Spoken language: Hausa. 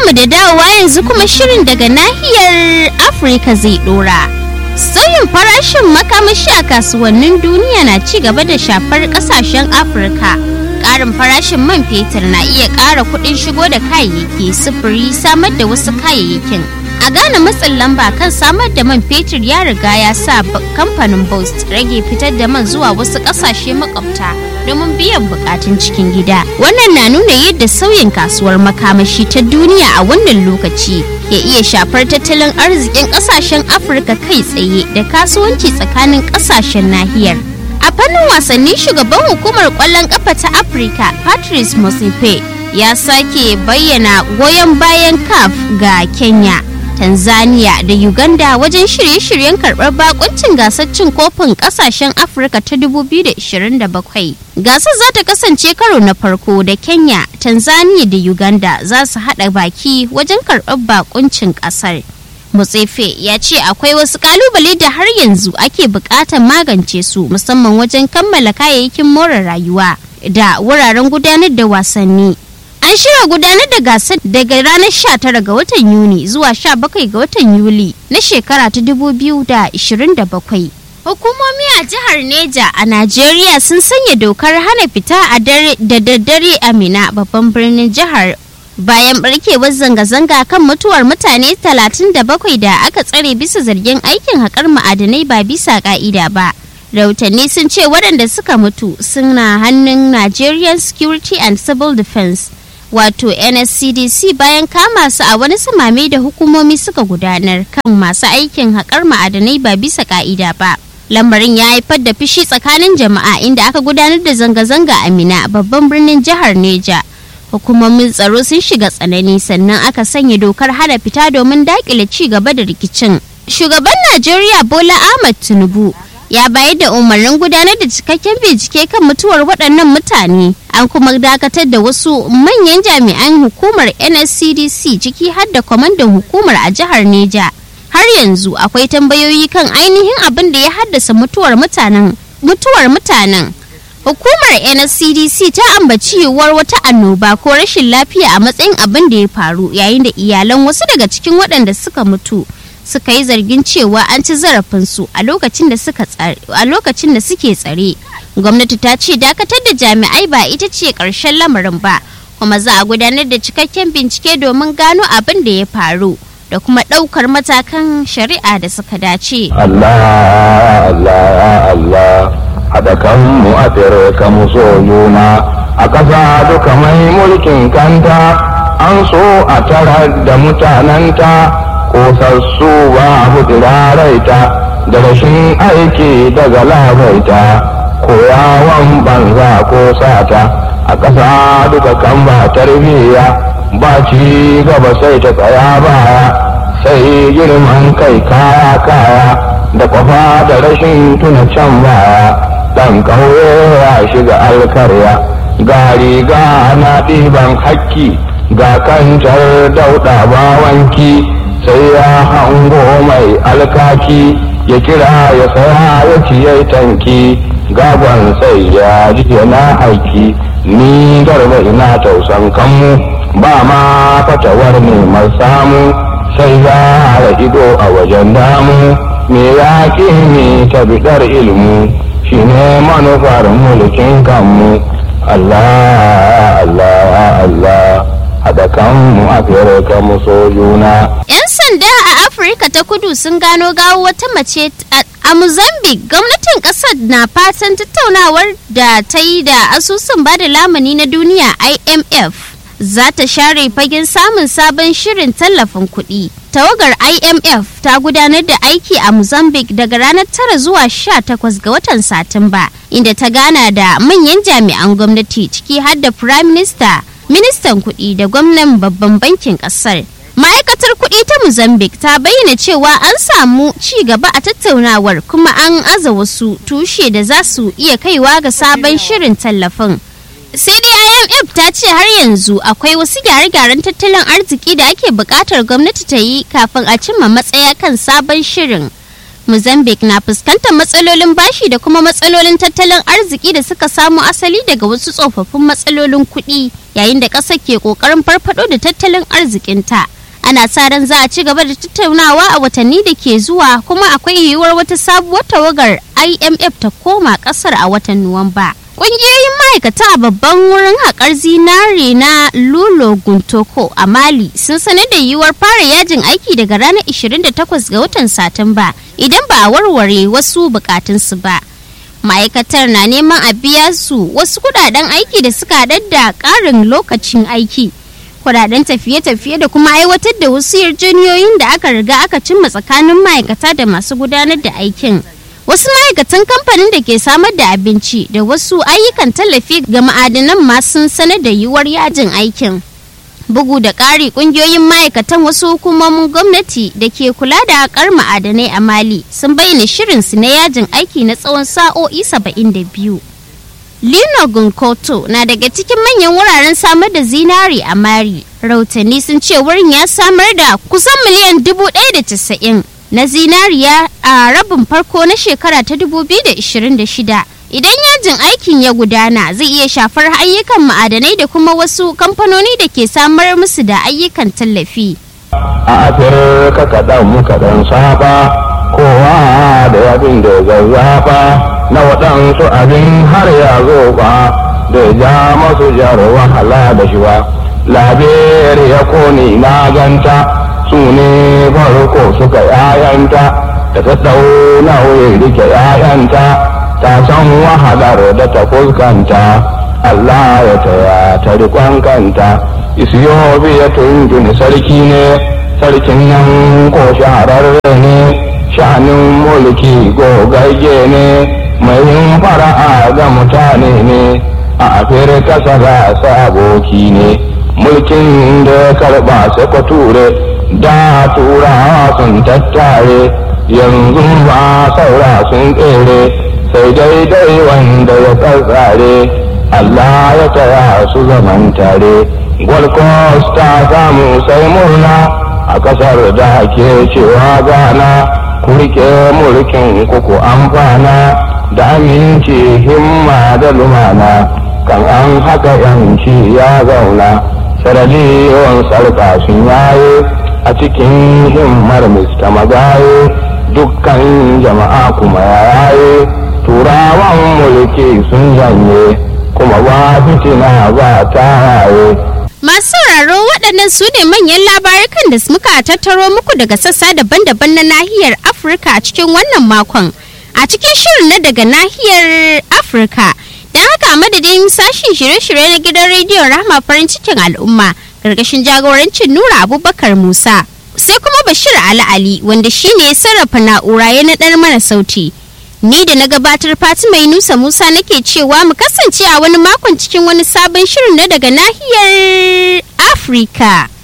Barkanmu da dawowa yanzu kuma shirin daga nahiyar Afirka zai dora. Sauyin farashin makamashi a kasuwannin duniya na ci gaba da shafar kasashen Afirka. Ƙarin farashin man fetur na iya ƙara kuɗin shigo da kayayyaki sufuri samar da wasu kayayyakin. A Ghana matsin lamba kan samar da man fetur ya riga ya sa kamfanin Bost rage fitar da man zuwa wasu ƙasashe makwabta domin biyan bukatun cikin gida. Wannan na nuna yadda sauyin kasuwar makamashi ta duniya a wannan lokaci ya iya shafar tattalin arzikin ƙasashen Afirka kai tsaye da kasuwanci tsakanin ƙasashen nahiyar. A fannin wasanni shugaban hukumar ƙwallon ƙafa ta Afirka Patrice Motsepe ya sake bayyana goyon bayan CAF ga Kenya. Tanzania da Uganda wajen shirye-shiryen karɓar bakuncin gasar cin kofin ƙasashen Afirka ta 2027. Gasar za ta kasance karo na farko da Kenya, Tanzania da Uganda za su haɗa baki wajen karɓar bakuncin ƙasar. Mutsefe ya ce akwai wasu kalubale da har yanzu ake buƙatar magance su musamman wajen kammala kayayyakin more rayuwa da wuraren gudanar da wasanni. An shirya gudanar da gasar daga ranar 19 ga watan Yuni zuwa 17 ga watan Yuli na shekara ta 2027. Hukumomi a jihar Neja a Najeriya sun sanya dokar hana fita a da daddare a Mina babban birnin jihar bayan barkewar zanga-zanga kan mutuwar mutane 37 da aka tsare bisa zargin aikin haƙar ma'adanai ba bisa ƙa'ida ba. rahotanni sun ce waɗanda suka mutu suna hannun Nigerian Security and Civil Defense. wato nscdc bayan kama su a wani samame da hukumomi suka gudanar kan masu aikin haƙar ma'adanai ba bisa ka'ida ba lamarin ya haifar da fishi tsakanin jama'a inda aka gudanar da zanga-zanga a mina babban birnin jihar neja hukumomin tsaro sun shiga tsanani sannan aka sanya dokar hana fita domin daƙile ci gaba da rikicin shugaban najeriya bola ahmad tinubu ya bayar da umarnin gudanar da cikakken bincike kan mutuwar waɗannan mutane an kuma dakatar da wasu manyan jami'an hukumar nscdc ciki har da kwamandan hukumar a jihar neja har yanzu akwai tambayoyi kan ainihin abin da ya haddasa mutuwar mutanen mutuwar mutanen hukumar nscdc ta ambaci yiwuwar wata annoba ko rashin lafiya a matsayin abin da ya faru yayin da iyalan wasu daga cikin waɗanda suka mutu suka yi zargin cewa an ci zarafinsu a lokacin da suka a lokacin da suke tsare gwamnati ta ce dakatar da jami'ai ba ita ce ƙarshen lamarin ba kuma za a gudanar da cikakken bincike domin gano abin da ya faru da kuma ɗaukar matakan shari'a da suka dace Allah Allah Allah haɗa kanmu a ka mu so juna a ƙasa duka mai mulkin kanta an so a tarar da mutananta kosassu babu tsiraraita da rashin aiki daga labaita koyawan banza ko sata a ƙasa duka kan ba tarbiyya ba ci gaba sai ta tsaya baya sai girman kai kaya kaya da kwafa da rashin tuna can baya ɗan ƙauye ya shiga alkarya ga riga na ɗiban hakki ga kancar dauɗa bawanki sai ya hango mai alkaki ya kira ya saya ya ciye tanki gagon sai ya ji yana aiki ni garba ina tausan kanmu ba ma fatawar neman samu sai za a ido a wajen damu me ya ne ta bidar ilmu shine manufar mulkin kanmu Allah Allah Allah haɗa kanmu a fere mu so juna. 'Yan sanda a Afirka ta kudu sun gano gawo wata mace a Mozambique gwamnatin ƙasar na fatan tattaunawar da ta yi da asusun bada lamuni na duniya IMF za ta share fagen samun sabon shirin tallafin kuɗi. Tawagar IMF ta gudanar da aiki a Mozambique daga ranar 9 zuwa 18 ga watan Satumba, inda ta gana da manyan jami'an gwamnati ciki har da Prime Minister ministan kuɗi da gwamnan babban bankin ƙasar. Ma'aikatar kuɗi ta Mozambique ta bayyana cewa an samu ci gaba a tattaunawar kuma an aza wasu tushe da za su iya kaiwa ga sabon shirin tallafin. Sai dai IMF ta ce har yanzu akwai wasu gyare-gyaren tattalin arziki da ake buƙatar gwamnati ta yi kafin a cimma matsaya kan sabon shirin. Mozambique na fuskantar matsalolin bashi da kuma matsalolin tattalin arziki da suka samo asali daga wasu tsofaffin matsalolin kuɗi yayin da ƙasar ke ƙoƙarin farfado da tattalin arzikinta. Ana sa ran za a ci gaba da tattaunawa a watanni da ke zuwa kuma akwai yiwuwar wata sabuwar tawagar IMF ta koma ƙasar a watan Nuwamba. Ƙungiyoyin ma'aikata a babban wurin haƙar zinare na Lulo Guntoko a Mali sun sanar da yiwuwar fara yajin aiki daga ranar 28 ga watan Satumba idan ba a warware wasu bukatunsu ba. Ma'aikatar na neman a biya su wasu kudaden aiki da suka haɗar da ƙarin lokacin aiki. Kudaden tafiye-tafiye da kuma aiwatar da wasu yarjejeniyoyin da aka riga aka cimma tsakanin ma'aikata da masu gudanar da aikin. wasu ma'aikatan kamfanin da ke samar da abinci da wasu ayyukan tallafi ga ma'adanan ma sun sanar da yiwuwar yajin aikin bugu da ƙari ƙungiyoyin ma'aikatan wasu hukumomin gwamnati da ke kula da haƙar ma'adanai a mali sun bayyana shirinsu na yajin aiki na tsawon sa'o'i 72 lino gunkoto na daga cikin manyan wuraren samar da zinari a mari rautani sun ce wurin ya samar da kusan miliyan 190 na zinariya a rabin farko na shekara ta 2026 idan yajin aikin ya gudana zai iya shafar ayyukan ma'adanai da kuma wasu kamfanoni da ke samar musu da ayyukan tallafi a afirka kaɗan muka ɗan saba kowa da yabin da zazzaba na waɗansu abin har ya zo ba da ja masu jar wahala da shi ba laberi ya kone na ganta su ne farko suka yayanta da ta ɗau nauyi rike yayanta ta san wahalar da ta fuskanta Allah ya taya ta rikon kanta isiyobi ya tuni sarki ne sarkin nan ko shahararre ne sha'anin mulki gogagge ne mai yin fara'a ga mutane ne a afirka sara aboki ne mulkin da ya karba sai ture da turawa sun tattare yanzu ba saura sun tsere sai daidai wanda ya tsatsare Allah ya taya su zaman tare Gold Coast ta samu sai murna a kasar da ke cewa gana ku rike mulkin kuku amfana da aminci himma da lumana kan an haka yanci ya zauna sarariyon sarka sun yaye a cikin himmar Mr. Magaye dukkan jama'a kuma yaye turawan mulki sun janye kuma ba fitina ba ta yaye. Masu sauraro waɗannan su ne manyan labarukan da muka tattaro muku daga sassa daban-daban na nahiyar Afirka a cikin wannan makon. A cikin shirin na daga nahiyar Afirka, don haka madadin sashen shirye-shirye na gidan rediyon Rahama farin cikin al'umma, gargashin jagorancin Nura Abubakar Musa. Sai kuma Bashir Ali Ali wanda shine ya sarrafa na'ura ya naɗar mana sauti. Ni da na gabatar Fatima Yunusa Musa nake cewa mu kasance a wani makon cikin wani sabon shirin na daga nahiyar Afirka.